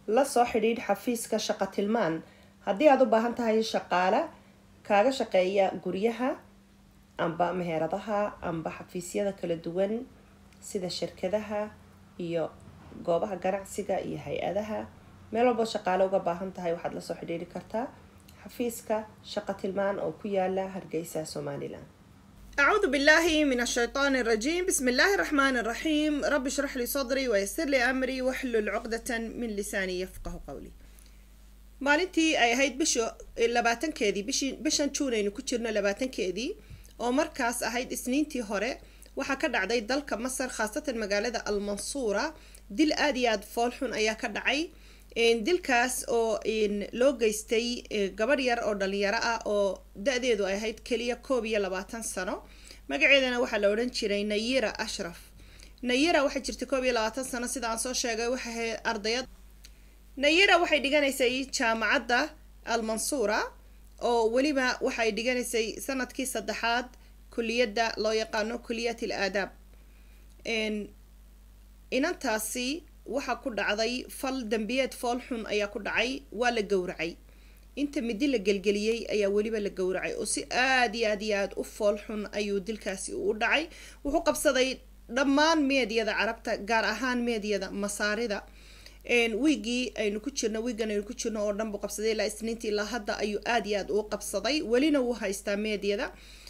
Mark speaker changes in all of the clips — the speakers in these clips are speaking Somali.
Speaker 1: la soo xidhiidh xafiiska shaqo tilmaan haddii aad u baahan tahay shaqaale kaaga shaqeeya guryaha amba meheradaha amba xafiisyada kala duwan sida shirkadaha iyo goobaha ganacsiga iyo hay-adaha meel walboo shaqaale uga baahan tahay waxaad lasoo xidhiiri kartaa xafiiska shaqo tilmaan oo ku yaala hargeysa somalilan
Speaker 2: أعوذ بالله من الشيطان الرجيم بسم الله الرحمن الرحيم رب اشرح لي صدري ويسر لي أمري واحلل عقدة من لساني يفقه قولي maalintii ay ahayd bisha labaatankeedii bishi bishan juun aynu ku jirno labaatankeedii oo markaas ahayd isniintii hore waxaa ka dhacday dalka masar khaasatan magaalada almansuura dil aada iyo aada foolxun ayaa ka dhacay dilkaas oo loo geystay gabadh yar oo dhalinyaro ah oo da-deedu ay ahayd keliya koob iyo labaatan sano magaceedana waxaa la odhan jiray nayira ashraf nayira waxay jirtay koob iyo labaatan sano sida aan soo sheegay waxay ahayd ardayad nayira waxay dhiganaysay jaamacadda almansuura oo weliba waxay dhiganaysay sanadkii saddexaad kuliyadda loo yaqaano kuliyat al aadaab inantaasi waxaa ku dhacday fal dembiyeed fool xun ayaa ku dhacay waa la gowracay inta midi la gelgeliyey ayaa weliba la gowracay oo si aada iyo aad iyo aada u fool xun ayuu dilkaasi u dhacay wuxuu qabsaday dhammaan meediyada carabta gaar ahaan meediyada masaarida wiigii aynu ku jirno wiigan aynu ku jirno oo dhan buu qabsaday ilaa isniintii ilaa hadda ayuu aada iyo aada u qabsaday welina wuu haystaa meediyada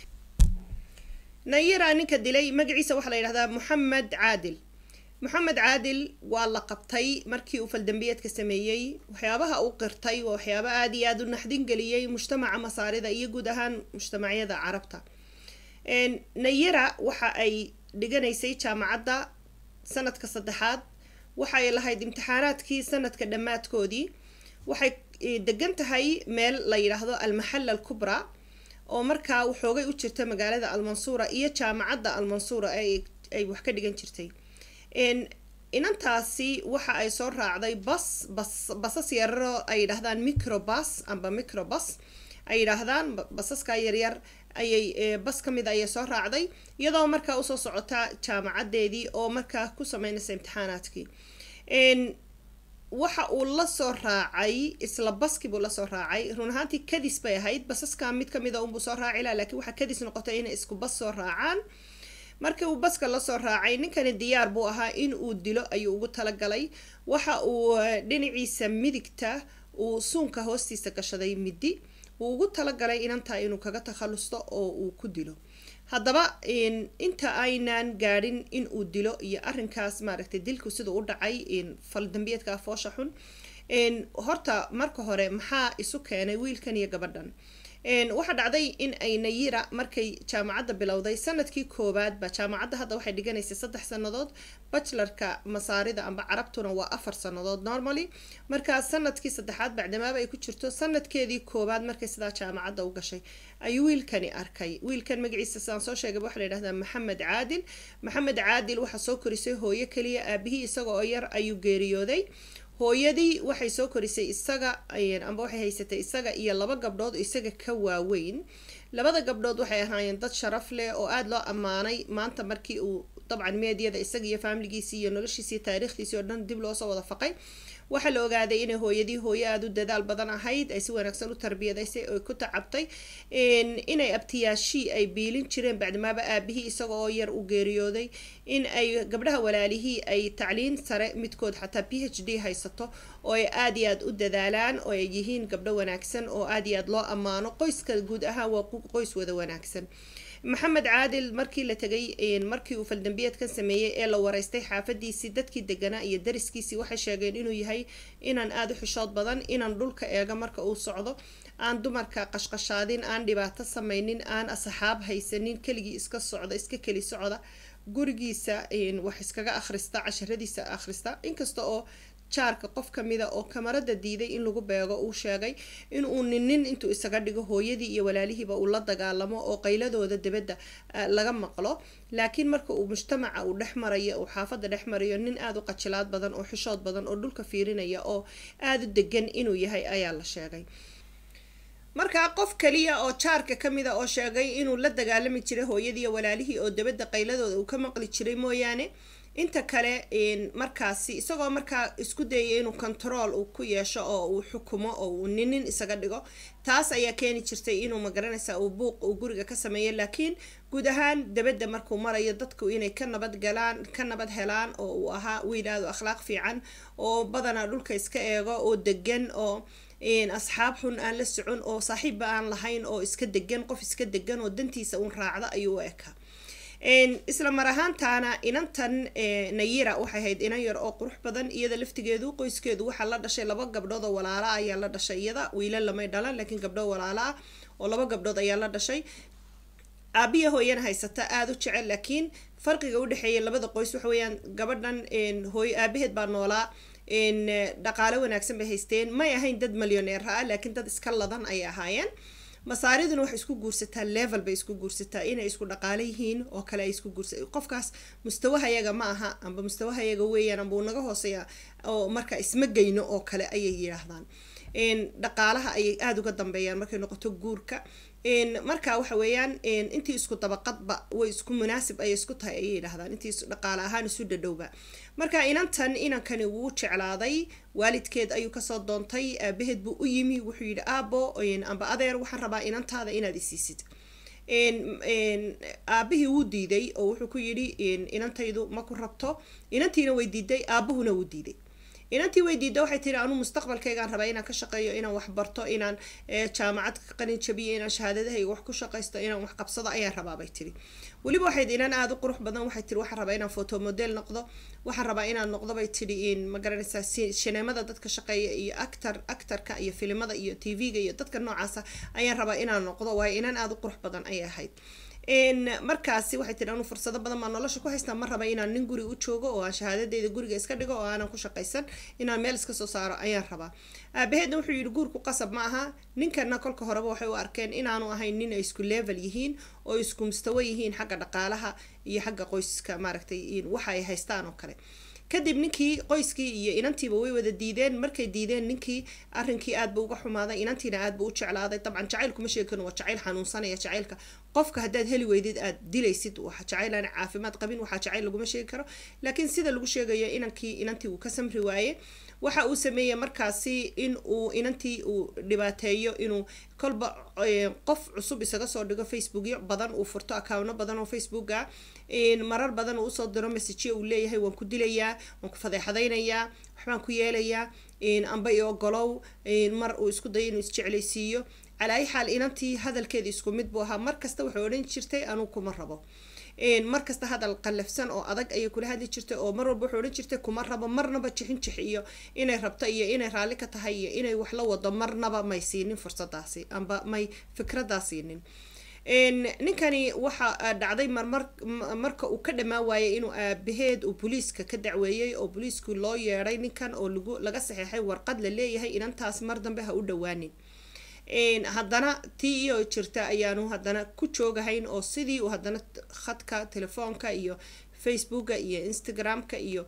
Speaker 2: nayira ninka dilay magaciisa waxaa la yidhahdaa moxamed caadil moxamed caadil waa la qabtay markii uu faldambiyeedka sameeyey waxyaabaha uu qirtay waa waxyaaba aada iyo aada u naxdin geliyey mujtamaca masaarida iyo guud ahaan mujtamacyada carabta nayira waxa ay dhiganaysay jaamacadda sanadka saddexaad waxay lahayd imtixaanaadkii sanadka dhammaadkoodii waxay degan tahay meel la yidhaahdo almaxalla alkubra oo markaa waxoogay u jirta magaalada almansuura iyo jaamacadda almansuura ay wax ka dhigan jirtay inantaasi waxa ay soo raacday bas bas basas yararo ay yidhaahdaan microbus amba microbus ay yidhaahdaan basaska yaryar ayay bas ka mid ayay soo raacday iyadoo markaa usoo socota jaamacadeedii oo markaa ku sameynaysa imtixaanaadkii waxa uu lasoo raacay isla baskii buu lasoo raacay run ahaantii kadis bay ahayd basaska mid kamid a unbuu soo raaci laha lakiin waxaa kadis noqotay inay isku bas soo raacaan markii uu baska lasoo raacay ninkani diyaar buu ahaa in uu dilo ayuu ugu talagalay waxa uu dhinaciisa midigta uu suunka hoostiisa gashaday midi uu ugu talagalay inantaa inuu kaga takhalusto oo uu ku dilo haddaba inta aynan gaadhin in uu dilo iyo arinkaas maaragtay dilku siduu u dhacay faldambiyeedka foosha xun horta marka hore maxaa isu keenay wiilkan iyo gabadhan waxaa dhacday in ay nayira markay jaamacadda bilowday sanadkii koowaadba jaamacadda hadda waxay dhiganaysay saddex sanadood bachelorka masaarida amba carabtuna waa afar sanadood normally markaa sanadkii saddexaad bacdamaaba ay ku jirto sanadkeedii koowaad markay sidaa jaamacadda u gashay ayuu wiilkani arkay wiilkan magaciisa sidaan soo sheegay waxaa la yidhahdaa maxamed caadil maxamed caadil waxaa soo korisay hooyo keliya aabihii isaga oo yar ayuu geeriyooday hooyadii waxay soo korisay isaga amba waxay haysatay isaga iyo laba gabdhood isaga ka waaweyn labada gabdhood waxay ahaayeen dad sharaf leh oo aada loo ammaanay maanta markii uu dabcan meediyada isaga iyo faamiligiisii iyo noloshiisii taariikhdiisii oo dhan dib loosoo wada faqay waxaa la ogaaday inay hooyadii hooyo aada u dadaal badan ahayd ay si wanaagsan u tarbiyadaysay oy ku tacabtay inay abtiyaashii ay biilin jireen bacdimaaba aabihii isaga oo yar u geeriyooday in ay gabdhaha walaalihii ay tacliin sare midkood xataa p h d haysato oo ay aada iyo aada u dadaalaan oo ay yihiin gabdho wanaagsan oo aada iyo aada loo ammaano qoyska guud ahaan waa qoys wada wanaagsan maxamed caadil markii la tegay markii uu faldambiyeedkan sameeyey ee la wareystay xaafadiisii dadkii deganaa iyo dariskiisii waxay sheegeen inuu yahay inaan aada u xishood badan inaan dhulka eega marka uu socdo aan dumarka qashqashaadin aan dhibaato sameynin aan asxaab haysanin keligii iska socda iska keli socda gurigiisa wax iskaga akhrista casharadiisa akhrista inkasta oo jaarka qof kamida oo kamarada diiday in lagu beego uu sheegay inuu ninin intuu isaga dhigo hooyadii iyo walaalihiiba uu la dagaalamo oo qayladooda dibadda laga maqlo laakiin marka uu mujtamaca uu dhex marayo uu xaafada dhex marayo nin aada u qajilaad badan oo xishood badan oo dhulka fiirinaya oo aada u degan inuu yahay ayaa la sheegay markaa qof kaliya oo jaarka kamida oo sheegay inuu la dagaalami jiray hooyadii walaalihii oo dabadda qayladooda uu ka maqli jiray mooyaane inta kale markaasi isagoo markaa isku dayaya inuu control uu ku yeesho oo uu xukumo oo uu ninin isaga dhigo taas ayaa keeni jirtay inuu magaranaysa uu buuq uu guriga ka sameeyo laakiin guud ahaan dabadda markuu marayo dadku inay ka nabad galaan ka nabad helaan oo uu ahaa wiil aad u akhlaaq fiican oo badanaa dhulka iska eego oo degan oo asxaab xun aan la socon oo saaxiibba aan lahayn oo iska degan qof iska degan oo dantiisa uun raacda ayuu u ekaa isla mar ahaantaana inantan nayira waxay ahayd inan yar oo qurux badan iyada laftigeedu qoyskeedu waxaa la dhashay laba gabdhood oo walaala ayaa la dhashay iyada wiila lamay dhalan laakiin gabdho walaala ah oo laba gabdhood ayaa la dhashay aabiya hooyana haysata aada u jecel laakiin farqiga udhexeeya labada qoys waxa weeyaan gabadhan hooy aabaheed baa noolaa dhaqaale wanaagsan bay haysteen may ahayn dad milyoneer ah laakiin dad iska ladan ayay ahaayeen masaariduna waxay isku guursataa level bay isku guursataa inay isku dhaqaale yihiin oo kale ay isku guursa qofkaas mustawahayaga ma aha amba mustawahayaga weeyaan amba uu naga hooseeya oo marka isma geyno oo kale ayay yidhaahdaan dhaqaalaha ayay aada uga dambeeyaan markay noqoto guurka marka waxa weeyaan intii isku dabaqadba way isku munaasib ayay isku tahay ayay yidhahdaan intii dhaqaale ahaan isu dhadhowba marka inantan inankani wuu jeclaaday waalidkeed ayuu kasoo doontay aabaheed buu u yimi wuxuu yidhi aabo amba adeer waxaan rabaa inantaada inaad isiisid aabihii wuu diiday oo wuxuu ku yidhi inantaydu ma ku rabto inantiina way diiday aabuhuna wuu diiday inantii way diida waxay tiri anuu mustaqbalkaygaan rabaa inaan ka shaqeeyo inaan wax barto inaan jaamacad ka qalin jabiyo inaan shahaadadahayga wax ku shaqaysto inaan wax qabsado ayaan rabaa bay tiri weliba waxayd inan aada u qurux badan waxay tiri waxaan rabaa inaan photo model noqdo waxaan rabaa inaan noqdo bay tiri ma garanaysaa shineemada dadka shaqeeya iyo actor actorka iyo filimada iyo tv-ga iyo dadka noocaasa ayaan rabaa inaan noqdo waayo inan aada u qurux badan ayay ahayd markaasi waxay tiri anuu fursado badan baa nolosha ku haystaa ma raba inaan nin guri u joogo oo aan shahaadadeyda guriga iska dhigo oo aanan ku shaqaysan inaan meel iska soo saaro ayaan rabaa aabaheedna wuxuu yidhi guurku qasab ma aha ninkana kolka horeba waxay u arkeen inaanu ahayn nin ay isku level yihiin oo isku mustawo yihiin xagga dhaqaalaha iyo xagga qoyska maaragtay waxa ay haystaan oo kale kadib ninkii qoyskii iyo inantiiba way wada diideen markay diideen ninkii arrinkii aad buu uga xumaaday inantiina aad buu u jeclaaday dabcan jacaylkuma sheegi karin waa jacayl xanuunsanaya jacaylka qofka haddaad heli weydid aad dilaysid waxa jacayl aan caafimaad qabin waxaa jacayl laguma sheegi karo laakiin sida lagu sheegayo inankii inantii uu ka samri waaye waxa uu sameeyey markaasi in uu inantii uu dhibaateeyo inuu kolba qof cusub isaga soo dhigo facebookyo badan uu furto accounno badan oo facebooka marar badan uu usoo diro messagyo uu leeyahay waan ku dilayaa waan ku fadeexadaynayaa waxbaan ku yeelayaa amba i ogolow mar uu isku dayo inuu isjeclaysiiyo calaa ay xaal inantii hadalkeeda isku mid buu ahaa mar kasta waxay odhan jirtay anuu kuma rabo mar kasta hadal qallafsan oo adag ayay kula hadli jirtay oo mar walba wuxuu odhan jirtay kuma rabo marnaba jixin jix iyo inay rabto iyo inay raalli ka tahay iyo inay wax la wado marnaba may siinin fursadaasi amba may fikradaa siinin ninkani waxa dhacday marmar marka uu ka dhammaan waayay inuu aabaheed uu booliiska ka dacweeyey oo booliisku loo yeedhay ninkan oo lagu laga saxeexay warqad la leeyahay inantaas mar dambe ha u dhawaanin haddana tii iyo jirta ayaanu haddana ku joogahayn oo sidii uu haddana khadka telefoonka iyo facebooka iyo instagramka iyo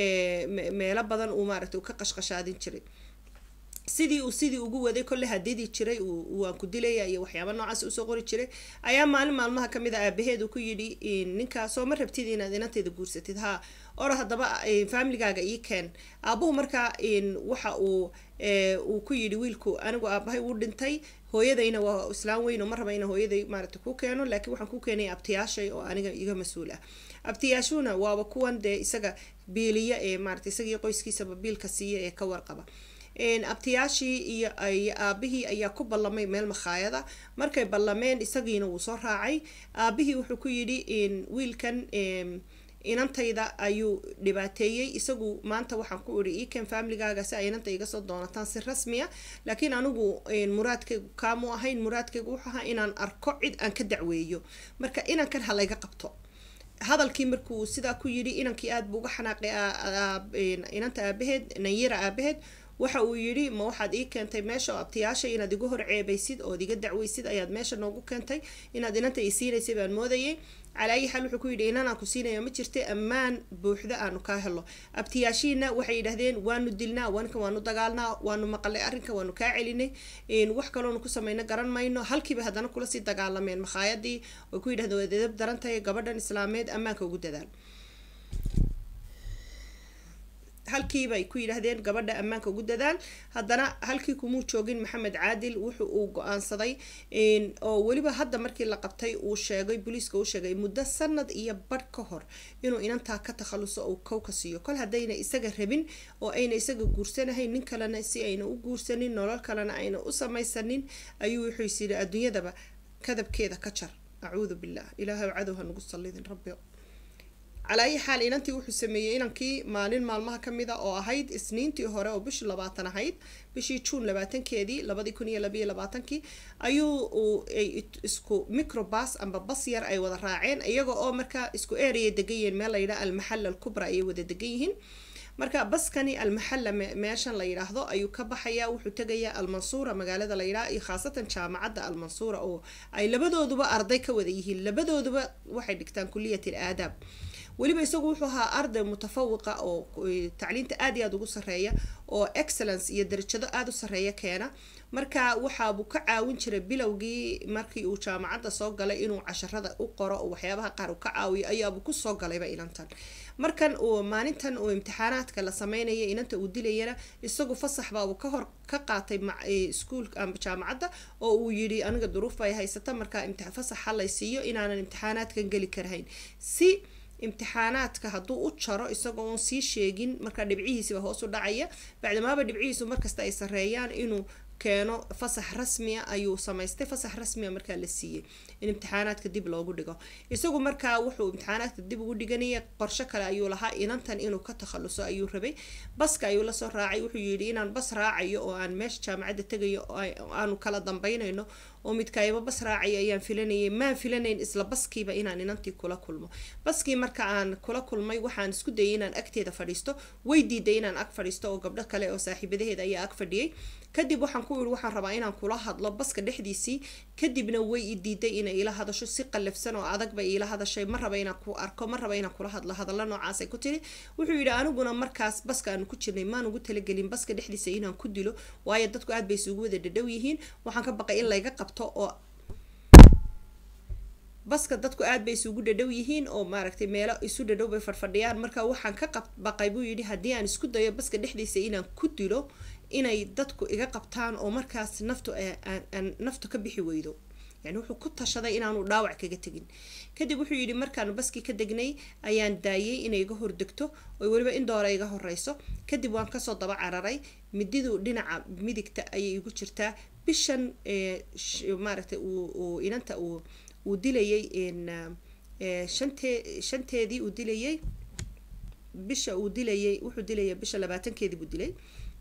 Speaker 2: meelo badan uu maaragtay uu ka qashqashaadin jiray sidii uu sidii ugu waday kolle hadidii jiray waan ku dilaya iyo waxyaaba noocaas usoo qori jiray ayaa maalin maalmaha kamid a aabaheed uu ku yidhi ninkaasoo ma rabtid inaad inanteeda guursatid haa ora haddaba familigaaga ii keen aabuhu markaa waxa uu uu ku yidhi wiilku anigu aabahay wuu dhintay hooyadayna waa islaan weyn oo ma raba ina hooyaday maaragtay ku keeno laakiin waxaan ku keenay abtiyaashay oo aniga iga mas-uul ah abtiyaashuna waaba kuwan dee isaga biiliya ee maaragtay isagii qoyskiisaba biilka siiya ee ka warqaba abtiyaashii iyo aabihii ayaa ku ballamay meel makhaayada markay ballameen isagiina wuu soo raacay aabihii wuxuu ku yidhi wiilkan inantayda ayuu dhibaateeyey isagu maanta waxaan ku idhi iken familigaaga si ay inanta iga soo doonataan si rasmiya laakiin anigu muraadkaygu kaamu ahayn muraadkaygu wuxuu ahaa inaan arko cid aan ka dacweeyo marka inankan ha layga qabto hadalkii markuu sidaa ku yidhi inankii aada buu uga xanaaqay inanta aabaheed nayira aabaheed waxa uu yidhi ma waxaad ii keentay meesha oo abtiyaasha inaad igu hor ceebaysid ood iga dacweysid ayaad meesha noogu keentay inaad inanta ii siinaysay baan moodayay calaa ayi xaal wuxuu ku yidhi inanaan ku siinayo ma jirta ammaan buuxda aanu kaa helo abtiyaashiina waxay yidhaahdeen waanu dilnaa wanka waanu dagaalnaa waanu maqalay arrinka waanu kaa celinay wax kaloonu ku samayno garan mayno halkiiba haddana kula sii dagaalameen makhaayadii way ku yidhahdeen waad edab daran tahay gabadhan islaameed ammaanka ugu dadaal halkiibay ku yidhaahdeen gabadha ammaanka ugu dadaal haddana halkii kumuu joogin maxamed caadil wuxu uu go-aansaday oo weliba hadda markii la qabtay uu sheegay booliiska uu sheegay muddo sanad iyo badh ka hor inuu inantaa ka takhaluso uu kow ka siiyo kol haddayna isaga rabin oo ayna isaga guursanahayn nin kalena si ayna u guursanin nolol kalena ayna u samaysanin ayuu wuxuu is yidhi adduunyadaba kadabkeeda ka jar acuudu billah ilaahay cadow ha nagu sallidin rabbi calaa ayi xaal inantii wuxuu sameeyey inankii maalin maalmaha ka mid a oo ahayd isniintii hore oo bishii labaatan ahayd bishii juun labaatankeedii labadii kun iyo labayo labaatankii ayuu isku microbas amba bas yar ay wada raaceen iyaga oo markaa isku ereya degan yihiin meel layidhaha almaxal alkubra ayay wada degan yihiin marka baskani almaxalla meeshan la yidhaahdo ayuu ka baxayaa wuxuu tegayaa almansuura magaalada la yidhaha iyo khaasatan jaamacadda almansuura oo ay labadooduba arday ka wada yihiin labadooduba waxay dhigtaan kuliyat al aadaab weliba isagu wuxuu ahaa arday mutafawiqa oo tacliinta aad iyo aada ugu sareeya oo excellence iyo darajado aada u sareeya keena marka waxaabuu ka caawin jiray bilowgii markii uu jaamacadda soo galay inuu casharada u qoro oo waxyaabaha qaar uu ka caawiyo ayaabuu kusoo galayba inantan markan uu maalintan uu imtixaanaadka la sameynaya inanta uu dilayana isagu fasax baabuu ka hor ka qaatay iskuulka amba jaamacadda oo uu yidhi aniga duruuf bay haysata marka fasaxa lay siiyo inaanan imtixaanaadkan geli karahayn si imtixaanaadka hadduu u jaro isagoo oon sii sheegin markaa dhibcihiisiba hoos u dhacaya bacdamaaba dhibcihiisu markasta ay sareeyaan inuu keeno fasax rasmiya ayuu samaystay fasax rasmiya markaa la siiyey in imtixaanaadka dib loogu dhigo isagu markaa wuxuu imtixaanaadka dib ugu dhiganaya qorsho kale ayuu lahaa inantan inuu ka takhaluso ayuu rabay baska ayuu lasoo raacay wuxuu yidhi inaan bas raacayo oo aan meesha jaamacadda tegayo aanu kala dambaynayno oo midkaayaba bas raacaya ayaan filanayay maan filanayn isla baskiiba inaan inantii kula kulmo baskii marka aan kula kulmay waxaan isku dayay inaan agteeda fadhiisto way diiday inaan ag fadhiisto oo gabdho kale oo saaxiibadaheeda ayaa ag fadhiyay kadib waxaan ku yidhi waxaan rabaa inaan kula hadlo baska dhexdiisii kadibna way i diiday inay ila hadasho si qallafsan oo adag bay iila hadashay ma raba inaan ku arko ma raba inaan kula hadlo hadalla noocaasay ku tiri wuxuu yidhi aniguna markaas baska aanu ku jirnay maan ugu talagelin baska dhexdiisa inaan ku dilo waayo dadku aad bay isugu wada dhadhow yihiin waxaan ka baqay in layga qabto oo baska dadku aad bay isugu dhadhow yihiin oo maaragtay meelo isu dhadhow bay fadhfadhiyaan marka waxaan ka baqay buu yidhi haddii aan isku dayo baska dhexdiisa inaan ku dilo inay dadku iga qabtaan oo markaas naftu aan naftu ka bixi weydo yani wuxuu ku tashaday inaanu dhaawac kaga tegin kadib wuxuu yidhi markaanu baskii ka degnay ayaan daayay inay iga hordegto oo weliba in doora iga horeyso kadib waan kasoo daba cararay mididu dhinaca midigta ayay igu jirtaa bishan maaragtay uu inanta uu uu dilayay shantee shanteedii uu dilayay bisha uu dilayay wuxuu dilaya bisha labaatankeedii buu dilay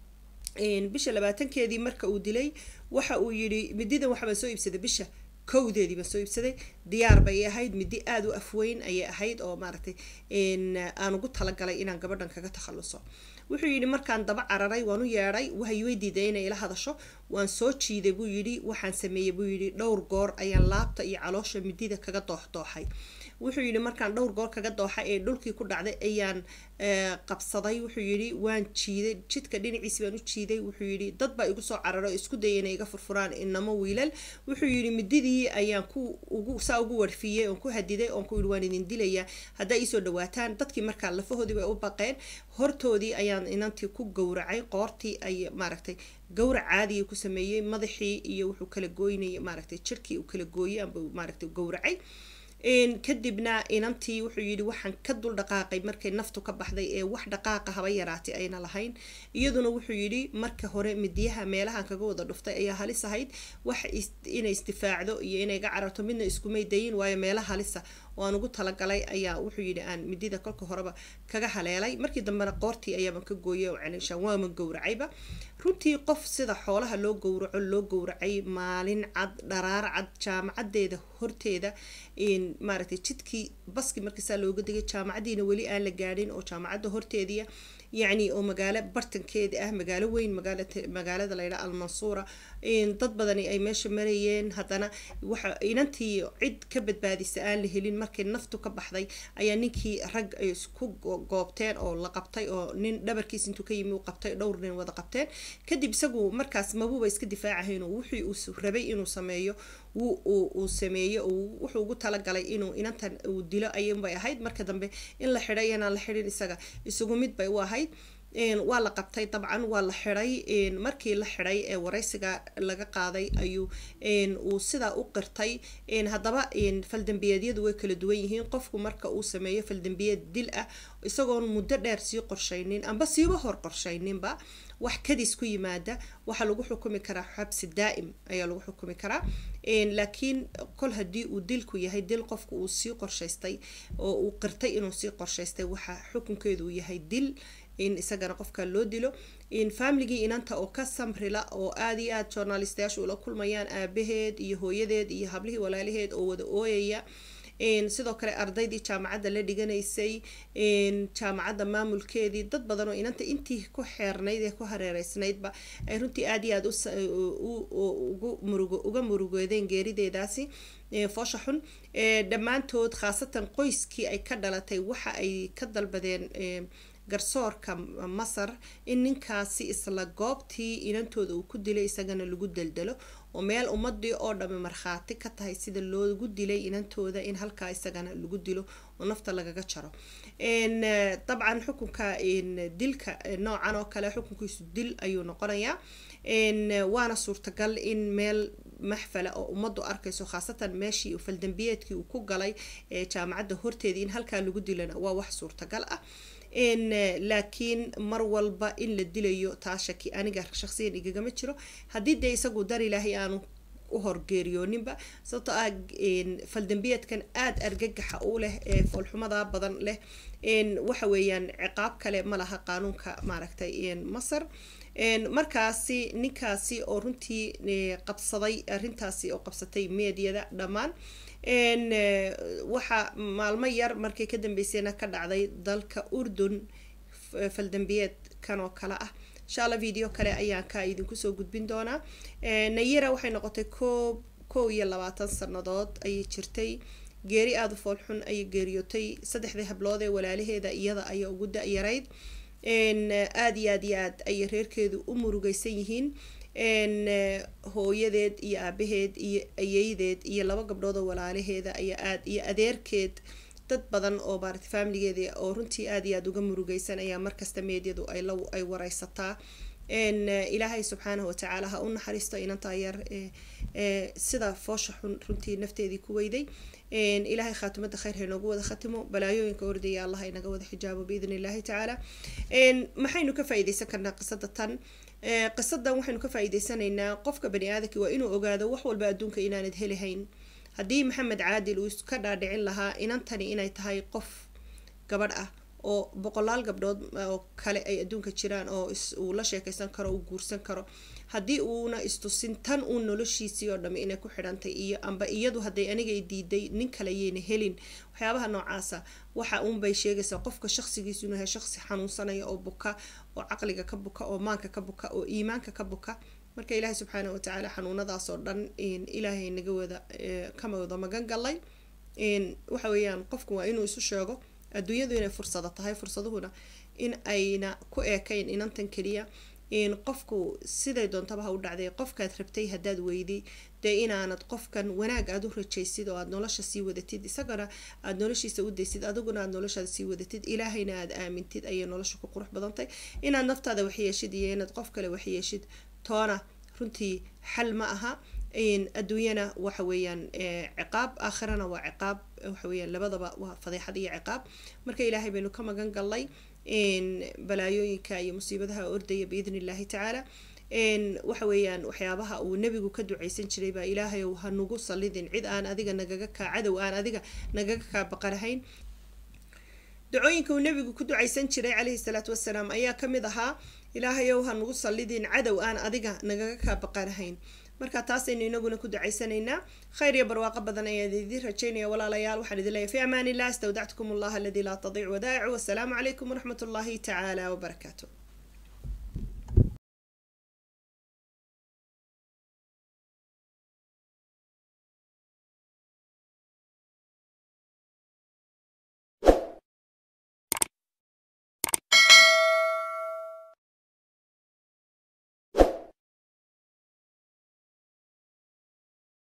Speaker 2: bisha labaatankeedii marka uu dilay waxa uu yidhi mididan waxbaan soo iibsaday bisha kowdeedii baan soo iibsaday diyaar bay ahayd midi aada u afweyn ayay ahayd oo maaragtay aan ugu talagalay inaan gabadhan kaga takhaluso wuxuu yidhi markaan daba cararay waan u yeedhay waxay way diiday inay ila hadasho waan soo jiiday buu yidhi waxaan sameeyey buu yidhi dhowr goor ayaan laabta iyo caloosha midida kaga dooxdooxay wuxuu yidhi markaan dhowr goor kaga dooxa ee dhulkii ku dhacday ayaan qabsaday wuxuu yidhi waan jiiday jidka dhinaciisi baan u jiiday wuxuu yidhi dad baa igu soo cararo oo isku dayay inay iga furfuraan inamo wiilal wuxuu yidhi mididii ayaan ku ugu saa ugu warfiyey oon ku hadiday oon ku yidhi waan idin dilayaa haddaa iisoo dhawaataan dadkii markaa lafahoodii bay u baqeen hortoodii ayaan inantii ku gowracay qoortii ay maaragtay gowrac caadiya ku sameeyey madaxii iyo wuxuu kala gooynayay maaragtay jirkii uu kala gooyey amba maaragtay gowracay kadibna inantii wuxuu yidhi waxaan ka dul dhaqaaqay markay naftu ka baxday ee wax dhaqaaqa haba yaraatay ayna lahayn iyaduna wuxuu yidhi marka hore midiyaha meelahan kaga wada dhuftay ayaa halis ahayd wax inay isdifaacdo iyo inay ga cararto midna iskumay dayin waayo meelo halisa oo aan ugu talagalay ayaa wuxuu yidhi aan midida kolka horeba kaga haleelay markii dambena qoortii ayaaban ka gooyay oo celinshaan waaman gowracayba runtii qof sida xoolaha loo gowraco loo gowracay maalin cad dharaar cad jaamacadeeda horteeda maaragtay jidkii baski markiisaa looga degay jaamacadiina weli aan la gaadhin oo jaamacadda horteediia yacni oo magaalo bartankeeda ah magaalo weyn magaalada laydhaa almansuura dad badani ay meesha marayeen haddana waxa inantii cid ka badbaadisa aan la helin markii naftu ka baxday ayaa ninkii rag ay isku goobteen oo la qabtay oo nin dhabarkiis intuu ka yimi u qabtay dhowr nin wada qabteen kadib isagu markaas mabuuba iska difaacahayn oo wixii uu rabay inuu sameeyo uu sameeyo wuxuu ugu talagalay inuu inantan uu dilo ayunbay ahayd marka dambe in la xidhay inaan la xidhin isaga isagu mid bay u ahayd waa la qabtay dabcan waa la xiday markii la xiday ee waraysiga laga qaaday ayuu uu sidaa u qirtay haddaba faldambiyeedyadu way kala duwan yihiin qofku marka uu sameeyo faldambiyeed dil ah isagoon muddo dheer sii qorshaynin amba siiba hor qorshayninba wax kadis ku yimaada waxaa lagu xukumi karaa xabsi daa'im ayaa lagu xukumi karaa laakiin kol haddii uu dilku yahay dil qofku uu sii qorshaystay oo uu qirtay inuu sii qorshaystay waxa xukunkeedu uu yahay dil in isagana qofka loo dilo familigii inanta oo ka samrila oo aada iyo aada journalistayaashu ula kulmayaan aabaheed iyo hooyadeed iyo hablihii walaalaheed oo wada ooyaya sidoo kale ardaydii jaamacadda la dhiganaysay jaamacadda maamulkeedii dad badan oo inanta intii ku xeernayd ee ku hareereysnaydba ay runtii aada iyo aada uga murugoodeen geerideedaasi foosha xun dhammaantood khaasatan qoyskii ay ka dhalatay waxa ay ka dalbadeen garsoorka masar in ninkaasi isla goobtii inantooda uu ku dilay isagana lagu deldelo oo meel ummadii oo dhami markhaati ka tahay sida loogu dilay inantooda in halkaa isagana lagu dilo oo nafta lagaga jaro dabcan xukunka dilka noocan oo kale xukunkiisu dil ayuu noqonayaa waana suurtagal in meel maxfala oo ummaddu arkayso khaasatan meeshii faldambiyeedkii uu ku galay jaamacadda horteedii in halkaa lagu dilana waa wax suurtagal ah laakiin mar walba in la dilayo taa shaki aniga shaqsiyan igagama jiro haddii dee isagu dar ilaahay aanu u horgeeriyooninba sababtoo ah faldambiyeedkan aada argagaxa u leh ee foolxumada badan leh waxa weeyaan ciqaab kale ma laha qaanuunka maaragtay masar markaasi ninkaasi oo runtii qabsaday arrintaasi oo qabsatay meediyada dhammaan waxaa maalmo yar markay ka dambeysayna ka dhacday dalka urdun faldambiyeed kan oo kale ah insha alla video kale ayaan ka idinku soo gudbin doonaa nayira waxay noqotay koob kow iyo labaatan sanadood ayay jirtay geeri aada u foolxun ayay geeriyootay saddexdii hablood ee walaalaheeda iyada ayaa ugu da-yarayd aada iyo aad iyo aad ayay reerkeedu u murugeysan yihiin hooyadeed iyo aabaheed iyo ayeydeed iyo laba gabdhood oo walaalaheeda ayaa aad iyo adeerkeed dad badan oo maarata faamiligeeda oo runtii aada iyo aada uga murugeysan ayaa markasta meedyadu ay wareysataa ilaahay subxaanahu watacaala ha u naxariisto inantaa yar sida foosha xun runtii nafteedii ku weyday ilaahay khaatimada khayr ha inoogu wada khatimo balaayooyinka ordaya allah inaga wada xijaabo biidn illaahi tacaala maxaynu ka faa-ideysan karnaa qisada tan qisadan waxaynu ka faa-iideysanaynaa qofka bani aadamki waa inuu ogaado wax walba adduunka inaanad helihayn haddii maxamed caadil uu iska dhaadhicin lahaa inantani inay tahay qof gabadh ah oo boqolaal gabdhood oo kale ay adduunka jiraan oo uu la sheekeysan karo uu guursan karo haddii uuna istusin tan uun noloshiisii oo dhami inay ku xidhantay iyo amba iyadu hadday anigay diiday nin kale yayna helin waxyaabaha noocaasa waxa uunbay sheegaysaa qofka shaqsigiisu inuu yahay shaqsi xanuunsanaya oo buka oo caqliga ka buka oo maanka ka buka oo iimaanka ka buka marka ilaahay subxaana watacaala xanuunadaasoo dhan ilaahay naga wada kama wada magan galay waxa weeyaan qofku waa inuu isu sheego adduunyadu inay fursado tahay fursaduhuna in ayna ku eekayn inantan keliya qofku siday doontaba ha u dhacday qofkaad rabtay haddaad weyday dee inaanad qofkan wanaag aada u rajaysid oo aada nolosha sii wadatid isagana aada noloshiisa u daysid adiguna aada noloshaada sii wadatid ilaahayna aada aamintid ayay nolosha ku qurux badantay inaad naftaada waxyeeshid iyo inaad qof kale waxyeeshid toona runtii xal ma aha adduunyana waxa weeyaan ciqaab aakhirana waa ciqaab waxa weeyaan labadaba waa fadeexad iyo ciqaab marka ilaahay baynu ka magan galnay balaayooyinka iyo musiibadaha ordaya biidn illaahi tacaala waxa weeyaan waxyaabaha uu nebigu ka duceysan jiray baa ilaahay ha nagu sallidin cid aan adiga nagaga kaa cadow aan adiga nagaga kaa baqanahayn dacooyinka uu nebigu ku duceysan jiray calayhi salaatu wasalaam ayaa kamid ahaa ilaahayow ha nagu sallidin cadow aan adiga nagaga kaa baqanahayn marka taasaynu inaguna ku ducaysanaynaa khayr iyo barwaaqo badan ayaan idiin rajaynaya walaalayaal waxaan idin leeyahay fi amaan illah astawdactukum allah aladii laa tadiic wadaa'icu wasalaamu calaykum waraxmat ullaahi tacaala wabarakaatu